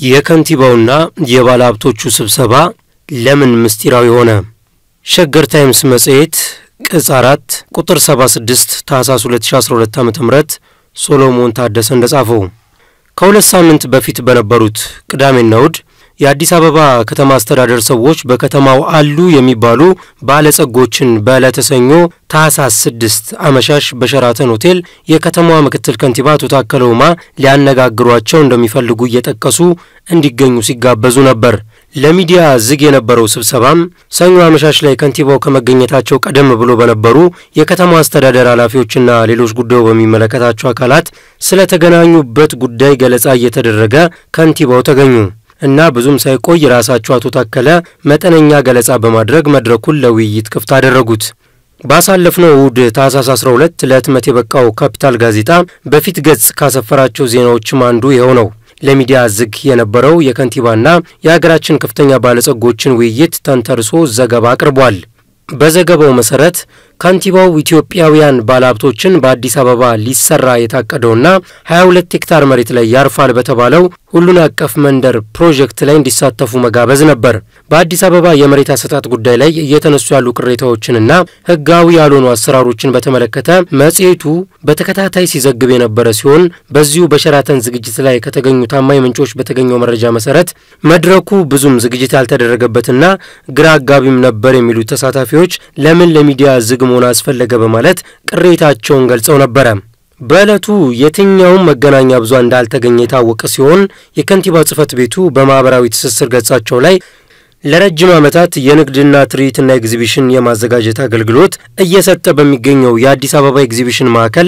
የከንቲባውና የባለሀብቶቹ ስብሰባ ለምን ምስጢራዊ ሆነ? ሸገር ታይምስ መጽሔት ቅጽ አራት ቁጥር 76 ታህሳስ 2012 ዓ ም ሶሎሞን ታደሰ እንደጻፈው ከሁለት ሳምንት በፊት በነበሩት ቅዳሜና እሁድ የአዲስ አበባ ከተማ አስተዳደር ሰዎች በከተማው አሉ የሚባሉ ባለጸጎችን በዕለተ ሰኞ ታህሳስ ስድስት አመሻሽ በሸራተን ሆቴል የከተማዋ ምክትል ከንቲባ አቶ ታከለ ኡማ ሊያነጋግሯቸው እንደሚፈልጉ እየጠቀሱ እንዲገኙ ሲጋበዙ ነበር። ለሚዲያ ዝግ የነበረው ስብሰባም ሰኞ አመሻሽ ላይ ከንቲባው ከመገኘታቸው ቀደም ብሎ በነበሩ የከተማ አስተዳደር ኃላፊዎችና ሌሎች ጉዳዩ በሚመለከታቸው አካላት ስለተገናኙበት ጉዳይ ገለጻ እየተደረገ ከንቲባው ተገኙ እና ብዙም ሳይቆይ ራሳቸው አቶ ታከለ መጠነኛ ገለጻ በማድረግ መድረኩን ለውይይት ክፍት አደረጉት። ባሳለፍነው እሁድ ታህሳስ 12 ለህትመት የበቃው ካፒታል ጋዜጣ በፊት ገጽ ካሰፈራቸው ዜናዎችም አንዱ ይኸው ነው። ለሚዲያ ዝግ የነበረው የከንቲባና የሀገራችን ከፍተኛ ባለጸጎችን ውይይት ተንተርሶ ዘገባ አቅርቧል። በዘገባው መሰረት ከንቲባው ኢትዮጵያውያን ባለሀብቶችን በአዲስ አበባ ሊሰራ የታቀደውና 22 ሄክታር መሬት ላይ ያርፋል በተባለው ሁሉን አቀፍ መንደር ፕሮጀክት ላይ እንዲሳተፉ መጋበዝ ነበር። በአዲስ አበባ የመሬት አሰጣጥ ጉዳይ ላይ እየተነሱ ያሉ ቅሬታዎችንና ህጋዊ ያልሆኑ አሰራሮችን በተመለከተ መጽሔቱ በተከታታይ ሲዘግብ የነበረ ሲሆን በዚሁ በሸራተን ዝግጅት ላይ ከተገኙ ታማኝ ምንጮች በተገኘው መረጃ መሰረት መድረኩ ብዙም ዝግጅት ያልተደረገበትና ግራ አጋቢም ነበር የሚሉት ተሳታፊዎች ለምን ለሚዲያ ዝግ መሆን አስፈለገ በማለት ቅሬታቸውን ገልጸው ነበረ። በዕለቱ የትኛውም መገናኛ ብዙሃን እንዳልተገኘ የታወቀ ሲሆን የከንቲባ ጽሕፈት ቤቱ በማኅበራዊ ትስስር ገጻቸው ላይ ለረጅም ዓመታት የንግድና ትርኢትና ኤግዚቢሽን የማዘጋጀት አገልግሎት እየሰጠ በሚገኘው የአዲስ አበባ ኤግዚቢሽን ማዕከል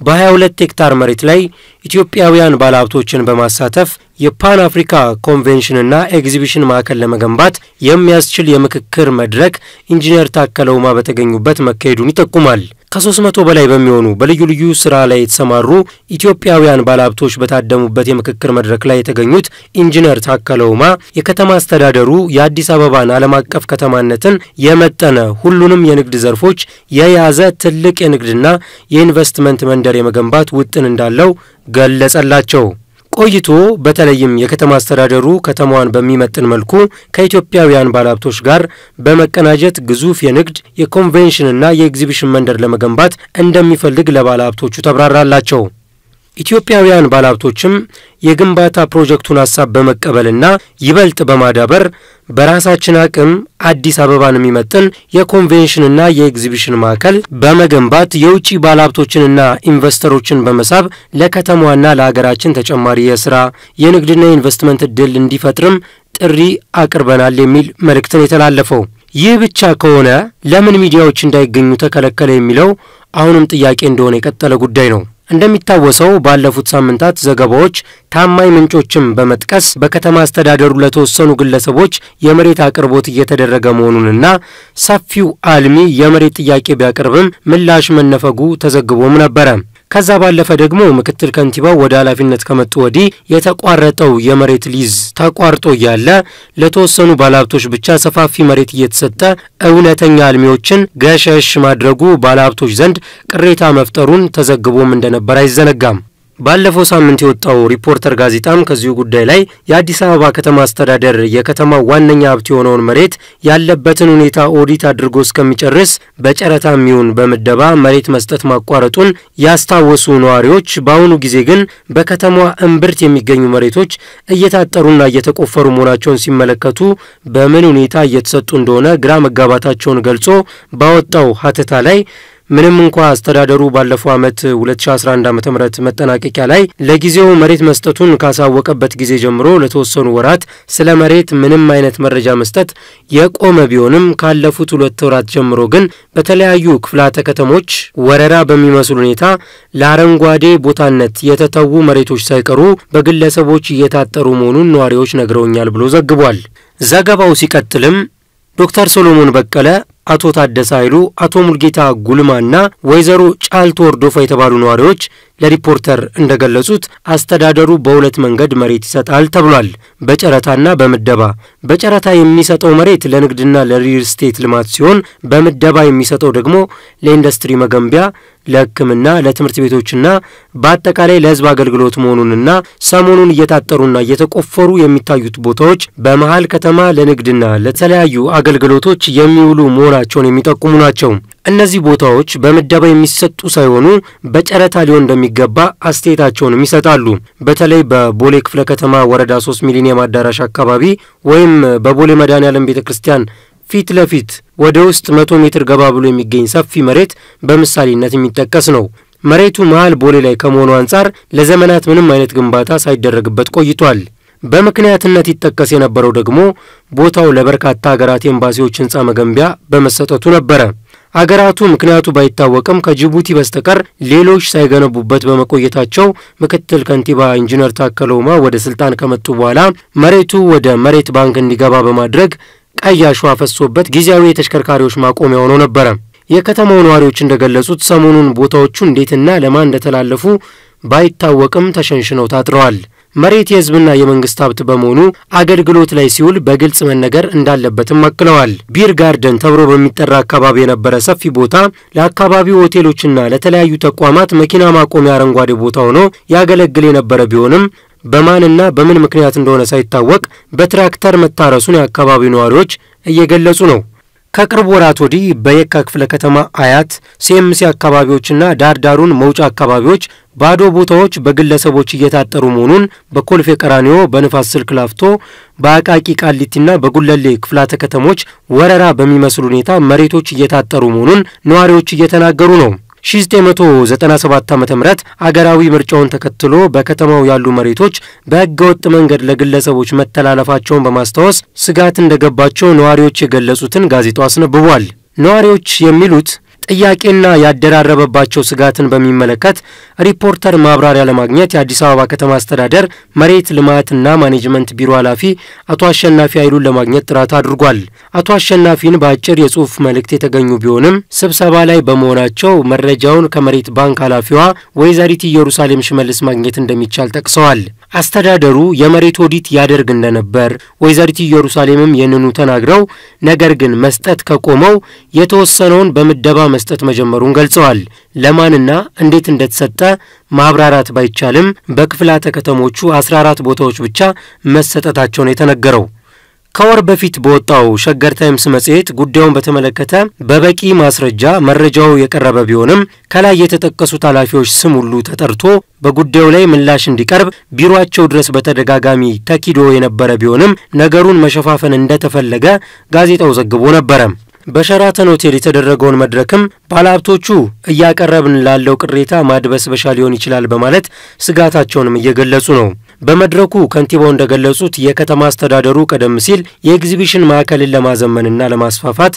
በ22 ሄክታር መሬት ላይ ኢትዮጵያውያን ባለሀብቶችን በማሳተፍ የፓን አፍሪካ ኮንቬንሽንና ኤግዚቢሽን ማዕከል ለመገንባት የሚያስችል የምክክር መድረክ ኢንጂነር ታከለ ኡማ በተገኙበት መካሄዱን ይጠቁማል። ከሶስት መቶ በላይ በሚሆኑ በልዩ ልዩ ስራ ላይ የተሰማሩ ኢትዮጵያውያን ባለሀብቶች በታደሙበት የምክክር መድረክ ላይ የተገኙት ኢንጂነር ታከለ ኡማ የከተማ አስተዳደሩ የአዲስ አበባን ዓለም አቀፍ ከተማነትን የመጠነ ሁሉንም የንግድ ዘርፎች የያዘ ትልቅ የንግድና የኢንቨስትመንት መንደር የመገንባት ውጥን እንዳለው ገለጸላቸው። ቆይቶ በተለይም የከተማ አስተዳደሩ ከተማዋን በሚመጥን መልኩ ከኢትዮጵያውያን ባለሀብቶች ጋር በመቀናጀት ግዙፍ የንግድ የኮንቬንሽንና የኤግዚቢሽን መንደር ለመገንባት እንደሚፈልግ ለባለሀብቶቹ ተብራራላቸው። ኢትዮጵያውያን ባለሀብቶችም የግንባታ ፕሮጀክቱን ሀሳብ በመቀበልና ይበልጥ በማዳበር በራሳችን አቅም አዲስ አበባን የሚመጥን የኮንቬንሽንና የኤግዚቢሽን ማዕከል በመገንባት የውጭ ባለሀብቶችንና ኢንቨስተሮችን በመሳብ ለከተማዋና ለሀገራችን ተጨማሪ የስራ የንግድና የኢንቨስትመንት እድል እንዲፈጥርም ጥሪ አቅርበናል የሚል መልእክትን የተላለፈው። ይህ ብቻ ከሆነ ለምን ሚዲያዎች እንዳይገኙ ተከለከለ የሚለው አሁንም ጥያቄ እንደሆነ የቀጠለ ጉዳይ ነው። እንደሚታወሰው ባለፉት ሳምንታት ዘገባዎች ታማኝ ምንጮችን በመጥቀስ በከተማ አስተዳደሩ ለተወሰኑ ግለሰቦች የመሬት አቅርቦት እየተደረገ መሆኑንና ሰፊው አልሚ የመሬት ጥያቄ ቢያቀርብም ምላሽ መነፈጉ ተዘግቦም ነበረ። ከዛ ባለፈ ደግሞ ምክትል ከንቲባው ወደ ኃላፊነት ከመጡ ወዲህ የተቋረጠው የመሬት ሊዝ ተቋርጦ እያለ ለተወሰኑ ባለሀብቶች ብቻ ሰፋፊ መሬት እየተሰጠ እውነተኛ አልሚዎችን ገሸሽ ማድረጉ ባለሀብቶች ዘንድ ቅሬታ መፍጠሩን ተዘግቦም እንደነበር አይዘነጋም። ባለፈው ሳምንት የወጣው ሪፖርተር ጋዜጣም ከዚሁ ጉዳይ ላይ የአዲስ አበባ ከተማ አስተዳደር የከተማው ዋነኛ ሀብት የሆነውን መሬት ያለበትን ሁኔታ ኦዲት አድርጎ እስከሚጨርስ በጨረታ የሚሆን በምደባ መሬት መስጠት ማቋረጡን ያስታወሱ ነዋሪዎች፣ በአሁኑ ጊዜ ግን በከተማዋ እምብርት የሚገኙ መሬቶች እየታጠሩና እየተቆፈሩ መሆናቸውን ሲመለከቱ በምን ሁኔታ እየተሰጡ እንደሆነ ግራ መጋባታቸውን ገልጾ ባወጣው ሀተታ ላይ ምንም እንኳ አስተዳደሩ ባለፈው ዓመት 2011 ዓ ም መጠናቀቂያ ላይ ለጊዜው መሬት መስጠቱን ካሳወቀበት ጊዜ ጀምሮ ለተወሰኑ ወራት ስለ መሬት ምንም አይነት መረጃ መስጠት የቆመ ቢሆንም ካለፉት ሁለት ወራት ጀምሮ ግን በተለያዩ ክፍላተ ከተሞች ወረራ በሚመስል ሁኔታ ለአረንጓዴ ቦታነት የተተዉ መሬቶች ሳይቀሩ በግለሰቦች እየታጠሩ መሆኑን ነዋሪዎች ነግረውኛል ብሎ ዘግቧል። ዘገባው ሲቀጥልም ዶክተር ሶሎሞን በቀለ አቶ ታደሰ ኃይሉ፣ አቶ ሙልጌታ ጉልማና ወይዘሮ ጫልቶ ወርዶፋ የተባሉ ነዋሪዎች ለሪፖርተር እንደገለጹት አስተዳደሩ በሁለት መንገድ መሬት ይሰጣል ተብሏል። በጨረታና በምደባ። በጨረታ የሚሰጠው መሬት ለንግድና ለሪል ስቴት ልማት ሲሆን በምደባ የሚሰጠው ደግሞ ለኢንዱስትሪ መገንቢያ፣ ለሕክምና፣ ለትምህርት ቤቶችና በአጠቃላይ ለሕዝብ አገልግሎት መሆኑንና ሰሞኑን እየታጠሩና እየተቆፈሩ የሚታዩት ቦታዎች በመሀል ከተማ ለንግድና ለተለያዩ አገልግሎቶች የሚውሉ መሆናቸውን የሚጠቁሙ ናቸው። እነዚህ ቦታዎች በምደባ የሚሰጡ ሳይሆኑ በጨረታ ሊሆን እንደሚገባ አስተያየታቸውንም ይሰጣሉ። በተለይ በቦሌ ክፍለ ከተማ ወረዳ ሶስት ሚሊኒየም አዳራሽ አካባቢ ወይም በቦሌ መድኃኔዓለም ቤተ ክርስቲያን ፊት ለፊት ወደ ውስጥ መቶ ሜትር ገባ ብሎ የሚገኝ ሰፊ መሬት በምሳሌነት የሚጠቀስ ነው። መሬቱ መሃል ቦሌ ላይ ከመሆኑ አንጻር ለዘመናት ምንም አይነት ግንባታ ሳይደረግበት ቆይቷል። በምክንያትነት ይጠቀስ የነበረው ደግሞ ቦታው ለበርካታ ሀገራት ኤምባሲዎች ህንፃ መገንቢያ በመሰጠቱ ነበረ። አገራቱ ምክንያቱ ባይታወቅም ከጅቡቲ በስተቀር ሌሎች ሳይገነቡበት በመቆየታቸው ምክትል ከንቲባ ኢንጂነር ታከለ ኡማ ወደ ስልጣን ከመጡ በኋላ መሬቱ ወደ መሬት ባንክ እንዲገባ በማድረግ ቀይ አሸዋ ፈሶበት ጊዜያዊ የተሽከርካሪዎች ማቆሚያ ሆኖ ነበረ። የከተማው ነዋሪዎች እንደገለጹት ሰሞኑን ቦታዎቹ እንዴትና ለማን እንደተላለፉ ባይታወቅም ተሸንሽነው ታጥረዋል። መሬት የህዝብና የመንግስት ሀብት በመሆኑ አገልግሎት ላይ ሲውል በግልጽ መነገር እንዳለበትም አክለዋል። ቢር ጋርደን ተብሎ በሚጠራ አካባቢ የነበረ ሰፊ ቦታ ለአካባቢው ሆቴሎችና ለተለያዩ ተቋማት መኪና ማቆሚያ አረንጓዴ ቦታ ሆኖ ያገለግል የነበረ ቢሆንም በማንና በምን ምክንያት እንደሆነ ሳይታወቅ በትራክተር መታረሱን የአካባቢው ነዋሪዎች እየገለጹ ነው። ከቅርብ ወራት ወዲህ በየካ ክፍለ ከተማ አያት፣ ሲኤምሲ አካባቢዎችና ዳርዳሩን መውጫ አካባቢዎች ባዶ ቦታዎች በግለሰቦች እየታጠሩ መሆኑን በኮልፌ ቀራኒዮ፣ በንፋስ ስልክ ላፍቶ፣ በአቃቂ ቃሊቲና በጉለሌ ክፍላተ ከተሞች ወረራ በሚመስል ሁኔታ መሬቶች እየታጠሩ መሆኑን ነዋሪዎች እየተናገሩ ነው። 1997 ዓ ም አገራዊ ምርጫውን ተከትሎ በከተማው ያሉ መሬቶች በሕገ ወጥ መንገድ ለግለሰቦች መተላለፋቸውን በማስታወስ ስጋት እንደገባቸው ነዋሪዎች የገለጹትን ጋዜጣው አስነብቧል። ነዋሪዎች የሚሉት ጥያቄና ያደራረበባቸው ስጋትን በሚመለከት ሪፖርተር ማብራሪያ ለማግኘት የአዲስ አበባ ከተማ አስተዳደር መሬት ልማትና ማኔጅመንት ቢሮ ኃላፊ አቶ አሸናፊ ኃይሉን ለማግኘት ጥረት አድርጓል። አቶ አሸናፊን በአጭር የጽሑፍ መልእክት የተገኙ ቢሆንም ስብሰባ ላይ በመሆናቸው መረጃውን ከመሬት ባንክ ኃላፊዋ ወይዘሪት ኢየሩሳሌም ሽመልስ ማግኘት እንደሚቻል ጠቅሰዋል። አስተዳደሩ የመሬት ኦዲት ያደርግ እንደነበር ወይዘሪት ኢየሩሳሌምም ይህንኑ ተናግረው ነገር ግን መስጠት ከቆመው የተወሰነውን በምደባ መስጠት መጀመሩን ገልጸዋል። ለማንና እንዴት እንደተሰጠ ማብራራት ባይቻልም በክፍላተ ከተሞቹ 14 ቦታዎች ብቻ መሰጠታቸውን የተነገረው ከወር በፊት በወጣው ሸገር ታይምስ መጽሔት ጉዳዩን በተመለከተ በበቂ ማስረጃ መረጃው የቀረበ ቢሆንም ከላይ የተጠቀሱት ኃላፊዎች ስም ሁሉ ተጠርቶ በጉዳዩ ላይ ምላሽ እንዲቀርብ ቢሮአቸው ድረስ በተደጋጋሚ ተኪዶ የነበረ ቢሆንም ነገሩን መሸፋፈን እንደተፈለገ ጋዜጣው ዘግቦ ነበረ። በሸራተን ሆቴል የተደረገውን መድረክም ባለሀብቶቹ እያቀረብን ላለው ቅሬታ ማድበስበሻ ሊሆን ይችላል በማለት ስጋታቸውንም እየገለጹ ነው። በመድረኩ ከንቲባው እንደገለጹት የከተማ አስተዳደሩ ቀደም ሲል የኤግዚቢሽን ማዕከልን ለማዘመንና ለማስፋፋት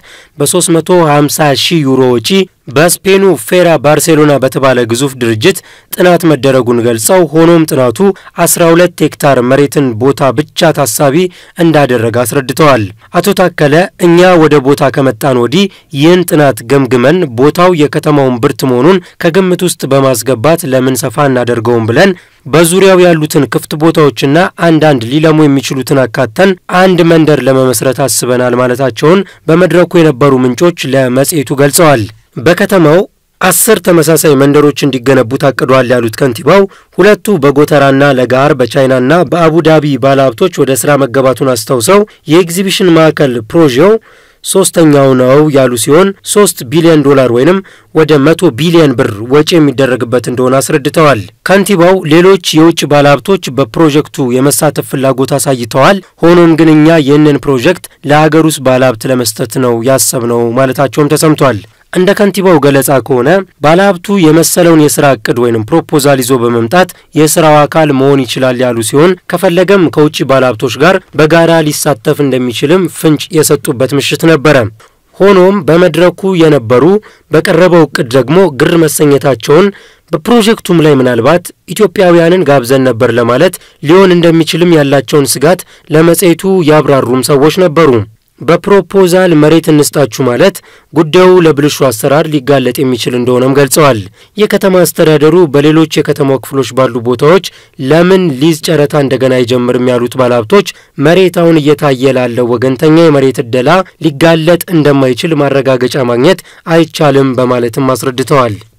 በ350 ሺህ ዩሮ ወጪ በስፔኑ ፌራ ባርሴሎና በተባለ ግዙፍ ድርጅት ጥናት መደረጉን ገልጸው ሆኖም ጥናቱ 12 ሄክታር መሬትን ቦታ ብቻ ታሳቢ እንዳደረገ አስረድተዋል። አቶ ታከለ እኛ ወደ ቦታ ከመጣን ወዲህ ይህን ጥናት ገምግመን ቦታው የከተማውን ብርት መሆኑን ከግምት ውስጥ በማስገባት ለምን ሰፋ እናደርገውም ብለን በዙሪያው ያሉትን ክፍት ቦታዎችና አንዳንድ ሊለሙ የሚችሉትን አካተን አንድ መንደር ለመመስረት አስበናል ማለታቸውን በመድረኩ የነበሩ ምንጮች ለመጽሔቱ ገልጸዋል። በከተማው አስር ተመሳሳይ መንደሮች እንዲገነቡ ታቅዷል ያሉት ከንቲባው ሁለቱ በጎተራና ለጋር በቻይናና በአቡዳቢ ባለሀብቶች ወደ ስራ መገባቱን አስታውሰው የኤግዚቢሽን ማዕከል ፕሮዤው ሶስተኛው ነው ያሉ ሲሆን ሶስት ቢሊዮን ዶላር ወይንም ወደ መቶ ቢሊዮን ብር ወጪ የሚደረግበት እንደሆነ አስረድተዋል። ከንቲባው ሌሎች የውጭ ባለሀብቶች በፕሮጀክቱ የመሳተፍ ፍላጎት አሳይተዋል። ሆኖም ግን እኛ ይህንን ፕሮጀክት ለሀገር ውስጥ ባለሀብት ለመስጠት ነው ያሰብነው ማለታቸውም ተሰምቷል። እንደ ከንቲባው ገለጻ ከሆነ ባለሀብቱ የመሰለውን የስራ እቅድ ወይም ፕሮፖዛል ይዞ በመምጣት የስራው አካል መሆን ይችላል ያሉ ሲሆን ከፈለገም ከውጭ ባለሀብቶች ጋር በጋራ ሊሳተፍ እንደሚችልም ፍንጭ የሰጡበት ምሽት ነበረ። ሆኖም በመድረኩ የነበሩ በቀረበው እቅድ ደግሞ ግር መሰኘታቸውን በፕሮጀክቱም ላይ ምናልባት ኢትዮጵያውያንን ጋብዘን ነበር ለማለት ሊሆን እንደሚችልም ያላቸውን ስጋት ለመጽሔቱ ያብራሩም ሰዎች ነበሩ። በፕሮፖዛል መሬት እንስጣችሁ ማለት ጉዳዩ ለብልሹ አሰራር ሊጋለጥ የሚችል እንደሆነም ገልጸዋል። የከተማ አስተዳደሩ በሌሎች የከተማው ክፍሎች ባሉ ቦታዎች ለምን ሊዝ ጨረታ እንደገና አይጀምርም ያሉት ባለሀብቶች መሬት አሁን እየታየ ላለው ወገንተኛ የመሬት እደላ ሊጋለጥ እንደማይችል ማረጋገጫ ማግኘት አይቻልም በማለትም አስረድተዋል።